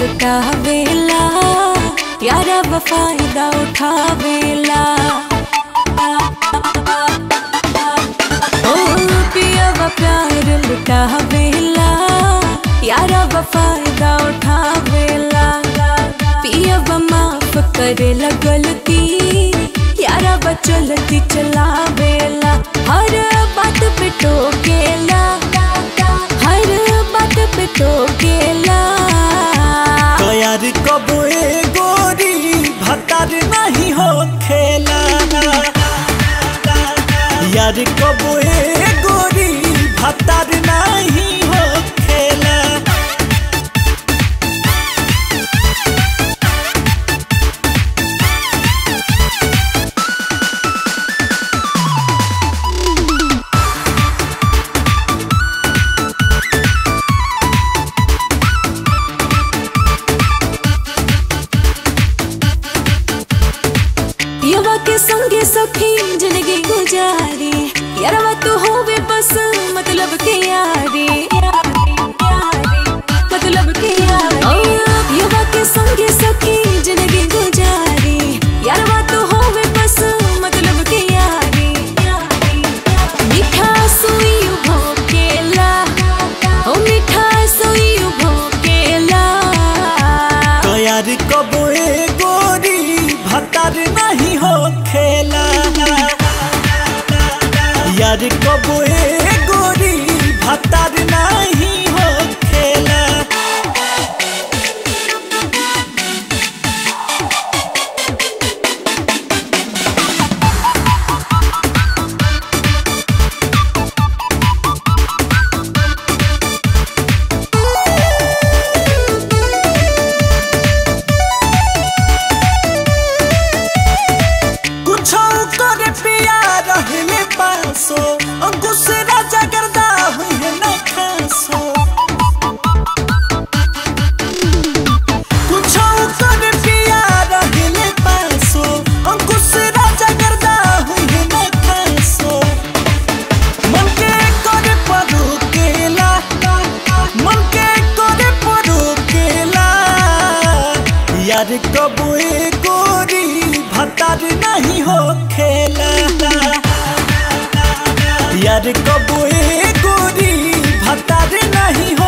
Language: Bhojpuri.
लुटावेला यारा फायदा उठावेला ओ पियवा प्यार लुटावेला यारा फायदा उठावेला पियवा माफ करेला गलती यारा चलती चलावेला हर बात पे टोकेला हर बात पे टोकेला तैयार कबो ए गोरी भतार नहीं हो खेला यार कबो ए गोरी भतार नहीं हो खेला पियवा के संगे सखी जिंदगी गुजारी यारवा तू होवे बस मतलब के यारी मतलब के यारी ओ, पियवा के संगे सखी जिंदगी गुजारी यारवा तू होवे बस मतलब के यारी मीठा सुई भोकेला ओ मीठा सुई भोकेला तैयार कबो ए गोरी भतार नहीं हो खेला यार कबो ए गोरी भतार नहीं हो खेला कुछ करे पिया रहले पासो अंकुश राजा गर्दा हुई है न खासो कुछ करे पिया रहले पासो अंकुश राजा गर्दा हुई है न खासो मन के करे परो केला मन के करे परो केला यार कबो ए गोरी भतार नहीं हो खेला यार कबो ए गोरी भतार नहीं